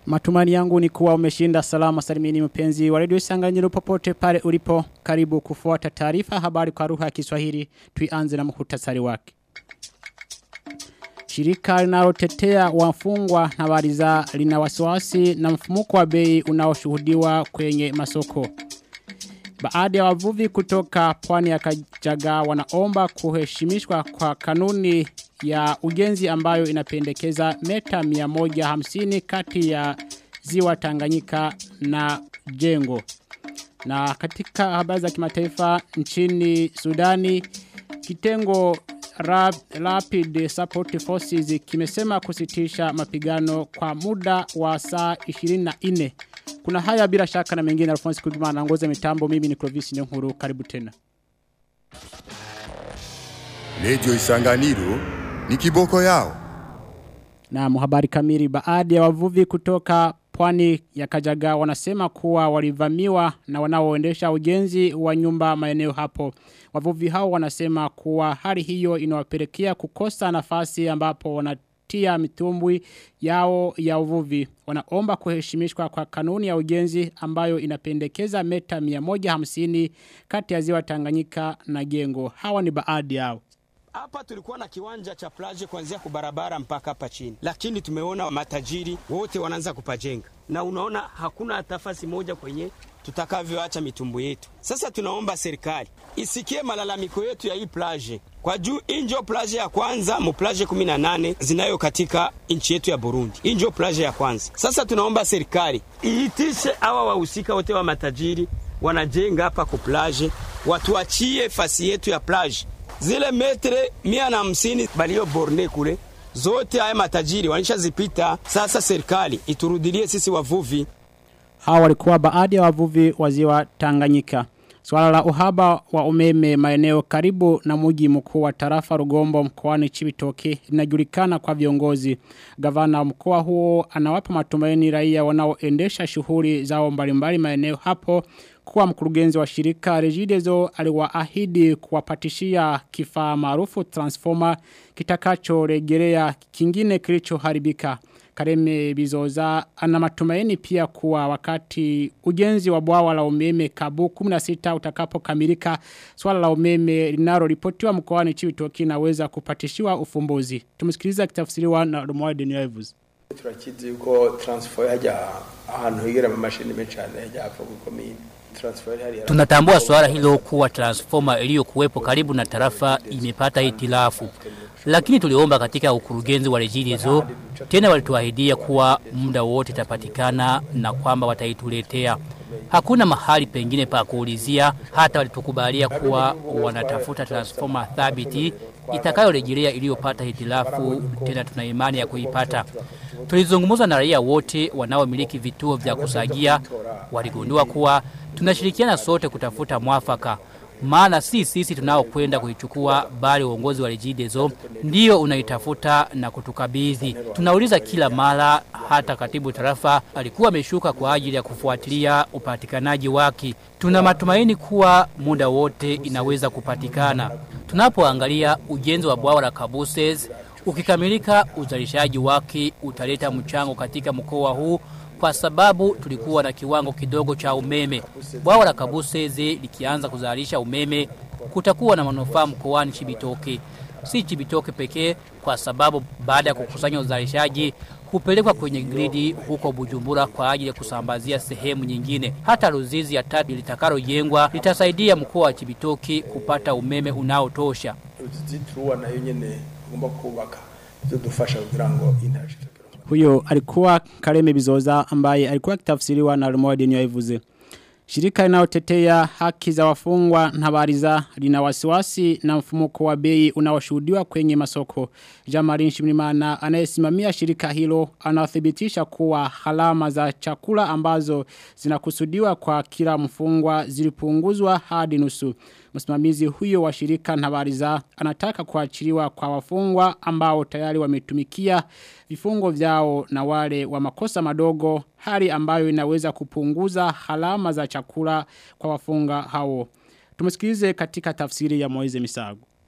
Matumani yangu ni kuwa umeshinda salama salimini mpenzi wa redio Isanganyiro popote pale ulipo karibu kufuata taarifa habari kwa lugha ya Kiswahili tuianze na muhtasari wake. Shirika linalotetea wafungwa na wariza lina wasiwasi na mfumuko wa bei unaoshuhudiwa kwenye masoko. Baadhi ya wavuvi kutoka pwani ya Kajaga wanaomba kuheshimishwa kwa kanuni ya ujenzi ambayo inapendekeza meta 150 kati ya ziwa Tanganyika na jengo. Na katika habari za kimataifa nchini Sudani kitengo Rap, Rapid Support Forces kimesema kusitisha mapigano kwa muda wa saa 24. Kuna haya bila shaka na mengine Alphonse Kugima anaongoza mitambo mimi ni Clovis Nyonkuru karibu tena. Radio Isanganiro ni kiboko yao. Na muhabari kamili baadhi ya wavuvi kutoka pwani ya Kajaga wanasema kuwa walivamiwa na wanaoendesha ujenzi wa nyumba maeneo hapo. Wavuvi hao wanasema kuwa hali hiyo inawapelekea kukosa nafasi ambapo wanatia mitumbwi yao ya uvuvi. Wanaomba kuheshimishwa kwa kanuni ya ujenzi ambayo inapendekeza meta 150 kati ya ziwa Tanganyika na Gengo. Hawa ni baadhi yao. Hapa tulikuwa na kiwanja cha plage kuanzia kubarabara mpaka hapa chini, lakini tumeona matajiri wote wanaanza kupajenga, na unaona hakuna hata nafasi moja kwenye tutakavyoacha mitumbu yetu. Sasa tunaomba serikali isikie malalamiko yetu ya hii plage kwa juu. Injo plage ya kwanza mu plage 18 zinayo katika nchi yetu ya Burundi, injo plage ya kwanza. Sasa tunaomba serikali iitishe hawa wahusika wote wa matajiri wanajenga hapa ku plage, watuachie fasi yetu ya plage zile metre mia na hamsini balio borne kule zote haya matajiri walishazipita. Sasa serikali iturudilie sisi wavuvi. Hawa walikuwa baadhi ya wavuvi wa ziwa Tanganyika. Swala la uhaba wa umeme maeneo karibu na mji mkuu wa tarafa Rugombo mkoani Chibitoke linajulikana kwa viongozi. Gavana mkoa huo anawapa matumaini raia wanaoendesha shughuli zao mbalimbali maeneo hapo kuwa mkurugenzi wa shirika Regideso aliwaahidi kuwapatishia kifaa maarufu transformer kitakacho rejelea kingine kilichoharibika. Kareme Bizoza ana matumaini pia kuwa wakati ujenzi wa bwawa la umeme Kabu 16 utakapokamilika swala la umeme linaloripotiwa mkoani Chibitoke naweza kupatishiwa ufumbuzi. Tumsikiliza kitafsiriwa na Romuald Denyevuzi. turakizi yuko transfer hajya ahantu higera mu mashini menshi cyane hajya hapfa gukomine Tunatambua swala hilo kuwa transformer iliyokuwepo karibu na tarafa imepata hitilafu. Lakini tuliomba katika ukurugenzi wa Regideso tena walituahidia kuwa muda wote itapatikana na kwamba wataituletea. Hakuna mahali pengine pa kuulizia hata walitukubalia kuwa wanatafuta transformer thabiti itakayorejelea iliyopata hitilafu tena tuna imani ya kuipata. Tulizungumza na raia wote wanaomiliki vituo vya kusagia waligundua kuwa tunashirikiana sote kutafuta mwafaka maana si sisi tunaokwenda kuichukua bali uongozi wa Regideso ndio unaitafuta na kutukabidhi. Tunauliza kila mara, hata katibu tarafa alikuwa ameshuka kwa ajili ya kufuatilia upatikanaji wake. Tuna matumaini kuwa muda wote inaweza kupatikana. Tunapoangalia ujenzi wa bwawa la Kabuses ukikamilika, uzalishaji wake utaleta mchango katika mkoa huu kwa sababu tulikuwa na kiwango kidogo cha umeme. Bwawa la Kabuseze likianza kuzalisha umeme kutakuwa na manufaa mkoani Chibitoke. Si Chibitoke pekee kwa sababu baada ya kukusanya uzalishaji hupelekwa kwenye gridi huko Bujumbura kwa ajili ya kusambazia sehemu nyingine. Hata Ruzizi ya tatu litakalojengwa litasaidia mkoa wa Chibitoke kupata umeme unaotosha. Ruzizi turuwa nayo nyene ugomba kubaka bizodufasha kugira ngo intara Huyo alikuwa Kareme Bizoza ambaye alikuwa kitafsiriwa na Rumoide Nyoivuze. Shirika linalotetea haki za wafungwa na bariza lina wasiwasi na mfumuko wa bei unaoshuhudiwa kwenye masoko. Jamarin Shimrimana anayesimamia shirika hilo anathibitisha kuwa halama za chakula ambazo zinakusudiwa kwa kila mfungwa zilipunguzwa hadi nusu. Msimamizi huyo wa shirika na bariza anataka kuachiliwa kwa wafungwa ambao tayari wametumikia vifungo vyao na wale wa makosa madogo hali ambayo inaweza kupunguza halama za chakula kwa wafunga hao. Tumesikilize katika tafsiri ya Moize Misago.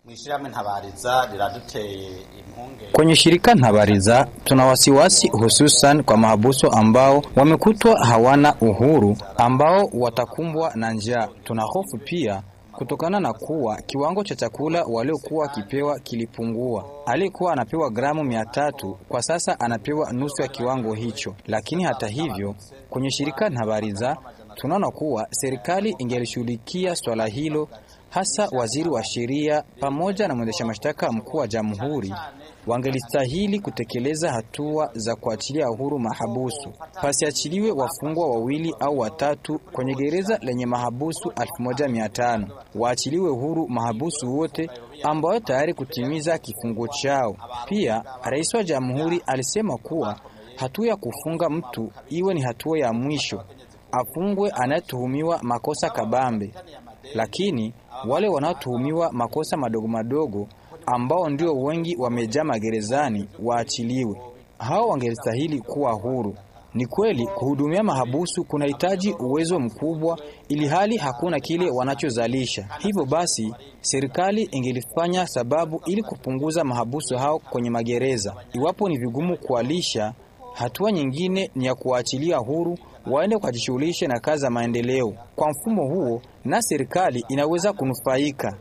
mwishirahamwe ntabariza riraduteye impunge Kwenye shirika Ntabariza tuna wasiwasi hususan kwa mahabusu ambao wamekutwa hawana uhuru ambao watakumbwa na njaa. Tuna hofu pia kutokana na kuwa kiwango cha chakula waliokuwa wakipewa kilipungua. Aliyekuwa anapewa gramu mia tatu kwa sasa anapewa nusu ya kiwango hicho. Lakini hata hivyo, kwenye shirika Ntabariza tunaona kuwa serikali ingelishughulikia swala hilo hasa waziri wa sheria pamoja na mwendesha mashtaka mkuu wa jamhuri wangelistahili kutekeleza hatua za kuachilia huru mahabusu. Pasiachiliwe wafungwa wawili au watatu kwenye gereza lenye mahabusu 1500. Waachiliwe huru mahabusu wote ambao tayari kutimiza kifungo chao. Pia rais wa jamhuri alisema kuwa hatua ya kufunga mtu iwe ni hatua ya mwisho, afungwe anayetuhumiwa makosa kabambe lakini wale wanaotuhumiwa makosa madogo madogo ambao ndio wengi wamejaa magerezani waachiliwe. Hao wangelistahili kuwa huru. Ni kweli kuhudumia mahabusu kunahitaji uwezo mkubwa, ili hali hakuna kile wanachozalisha. Hivyo basi, serikali ingelifanya sababu ili kupunguza mahabusu hao kwenye magereza. Iwapo ni vigumu kuwalisha, hatua nyingine ni ya kuwaachilia huru waende wakajishughulishe na kazi za maendeleo. Kwa mfumo huo, na serikali inaweza kunufaika.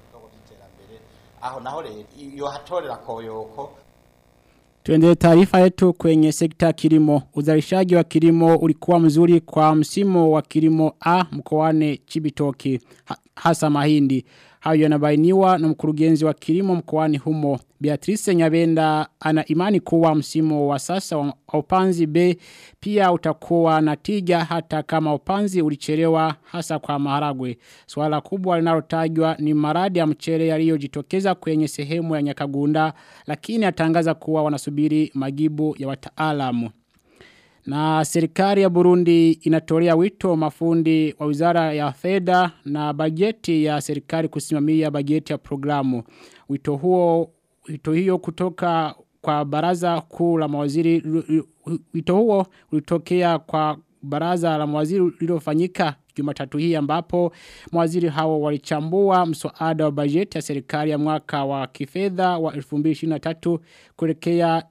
aho naho rero iyo hatorera koyoko Tuendelee taarifa yetu kwenye sekta ya kilimo. Uzalishaji wa kilimo ulikuwa mzuri kwa msimu wa kilimo A mkoani Chibitoki ha, hasa mahindi. Hayo yanabainiwa na mkurugenzi wa kilimo mkoani humo. Beatrice Nyabenda ana imani kuwa msimu wa sasa wa upanzi B pia utakuwa na tija hata kama upanzi ulichelewa hasa kwa maharagwe. Swala kubwa linalotajwa ni maradi ya mchele yaliyojitokeza kwenye sehemu ya Nyakagunda lakini atangaza kuwa wanasubiri majibu ya wataalamu. Na serikali ya Burundi inatolea wito mafundi wa wizara ya fedha na bajeti ya serikali kusimamia bajeti ya programu. Wito huo wito hiyo kutoka kwa baraza kuu la mawaziri wito huo ulitokea kwa baraza la mawaziri lililofanyika Jumatatu hii ambapo mawaziri hao walichambua mswada wa bajeti ya serikali ya mwaka wa kifedha wa 2023 kuelekea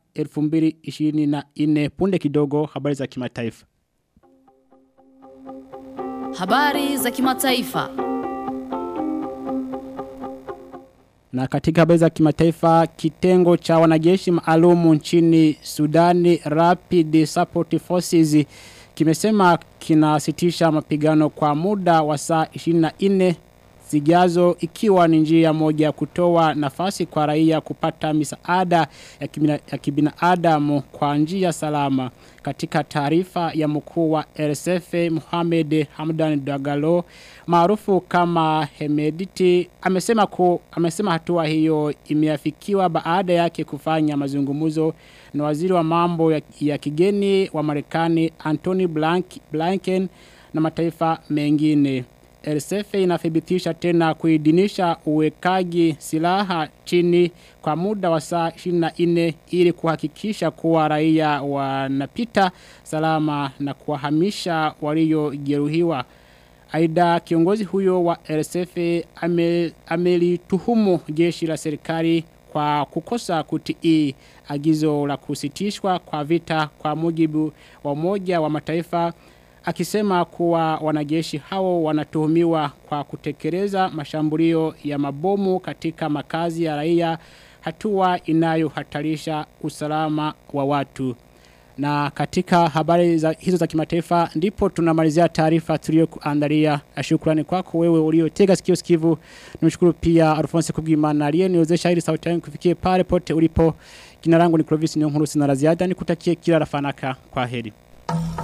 2024 punde kidogo habari za kimataifa Habari za kimataifa. Na katika habari za kimataifa kitengo cha wanajeshi maalumu nchini Sudani Rapid Support Forces kimesema kinasitisha mapigano kwa muda wa saa 24 zijazo ikiwa ni njia moja ya kutoa nafasi kwa raia kupata misaada ya, kibina, ya kibinadamu kwa njia salama. Katika taarifa ya mkuu wa RSF Mohamed Hamdan Dagalo maarufu kama Hemediti amesema ku, amesema hatua hiyo imeafikiwa baada yake kufanya mazungumzo na waziri wa mambo ya, ya kigeni wa Marekani Anthony Blank, Blinken na mataifa mengine. RSF inathibitisha tena kuidinisha uwekaji silaha chini kwa muda wa saa 24 ili kuhakikisha kuwa raia wanapita salama na kuwahamisha waliojeruhiwa. Aidha kiongozi huyo wa RSF ame, amelituhumu jeshi la serikali kwa kukosa kutii agizo la kusitishwa kwa vita kwa mujibu wa umoja wa mataifa akisema kuwa wanajeshi hao wanatuhumiwa kwa kutekeleza mashambulio ya mabomu katika makazi ya raia hatua inayohatarisha usalama wa watu. Na katika habari za, hizo za kimataifa ndipo tunamalizia taarifa tuliyokuandalia. Shukrani kwako wewe uliotega sikio sikivu. Nimshukuru pia Alphonse Kubwimana aliyeniwezesha ili sauti yangu kufikie pale pote ulipo. Jina langu ni Clovis Nyonkurusi na la ziada nikutakie kila rafanaka kwa heri.